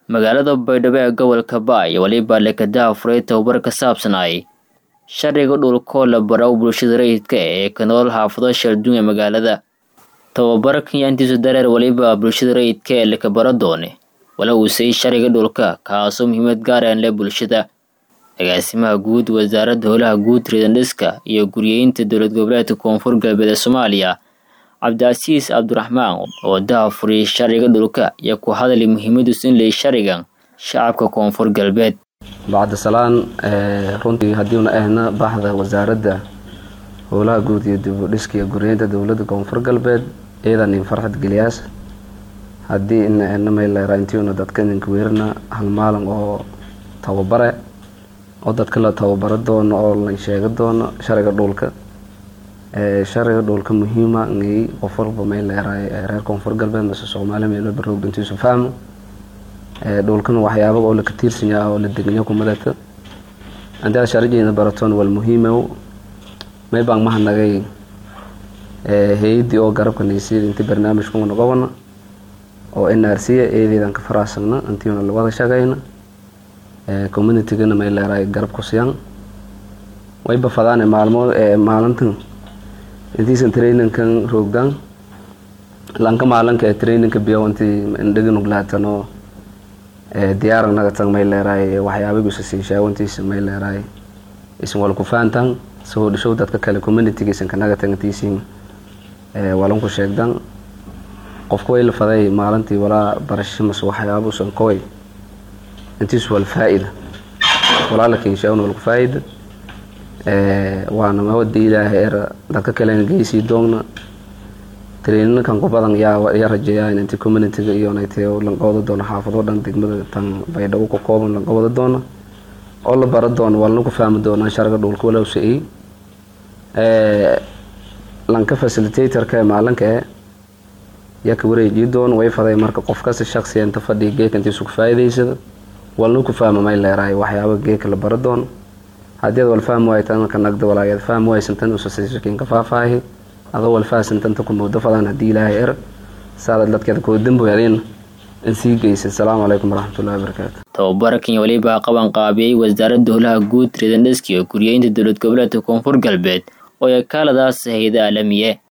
magaalada baydhabo ee gobolka baay weliba lekadaha furay tababar ka saabsanay sharciga dhulkoo la baro bulshada rayidka ee ka nool xaafado sheelduun ee magaalada tababarkan yaa intiisu dareer weliba bulshada rayidka ee laka baro doone wala uusay sharciga dhulka kaasoo muhiimad gaaraan leh bulshada agaasimaha guud wasaaradda howlaha guud riidandhiska iyo guryeynta dowlad goboleedka koonfur galbeed ee soomaaliya cabdicasiis cabdiraxmaan oo daha furiyay sharciga dhulka iyo ku hadalay muhiimadiisu in lay sharcigan shacabka koonfur galbeed bacdisalaan runtii haddiiuna ahna baxda wasaaradda howlaha guud iyo dibudhiska iyo guryeynta dowladda koonfur galbeed iyadan in farxad geliyaas haddii ina ahna maylerantiuna dadka idinka weerana hal maalin oo tababare oo dadka la tababaro doono oo la sheega doono sharciga dhulka sharciga dhulka muhiima ngay qof walba mayleeraay reer koonfur galbeed mase soomaaliya meel walba roog intiisu fahmo dhulkana waxyaaba oo laka tiirsan yaha oo la deganyo kumadata hadii aad sharcigeena baratoon wal muhiimow may baan mahanagay hay-addii oo garabka naysiyada intii barnaamijkuna noqobana oo n r c eedeedan ka faraasagna intiina lawada shaqayna communitygana may leeraay garab ku siyan wayba fadaan maalmo maalintan intiisan traininkan roogdan lanka maalinka ee traininka biyo intii indhaganuglaatano diyaarag nagatan may leeraay waxyaabaguisa siishaawo intiisa may leeraay isan wala ku fahantan soo dhishow dadka kale communityga isan kanagatan intiisiin walanku sheegdan qofka way la faday maalintii walaa barasho mase waxyaabuusan koway intiisu wal faa-ida walaa la kinshaawna walku faa-ida waana mawada ilaahay era dadka kalena geysii doogna traininkan ku badan yaa yaa rajeeyaa inti communityga iyo naytay lanqabada doono xaafado dhan degmada tan baydhabo ka kooban lanqabada doono oo la baro doono walna ku fahmi doonaa sharciga dhulka walow sa-ey lanka facilitatorka ee maalinka e yaa ka wareejii doon way faday marka qof kasta shaksiya inta fadhiya geeka intiisu ku faa'iidaysada walna ku fahma may leeraay waxyaaba geeka la baro doono haddii ad wal fahmi waay tan ka nagda walaageed fahmi waysan tan usasaysakiin ka faahfaahi adoo wal fahasan tanta ku moodo fadaan haddii ilaahay er saada dadkeeda koo damboyadeen in sii geysa asalaamu calaykum waraxmatullahi wabarakaatu tababarkan weliba qaban qaabiyey wasaaradda howlaha guud riidandhiska iyo guryeynta dowlad goboleedka koonfur galbeed oo ay kaaladaas hayada aalamiye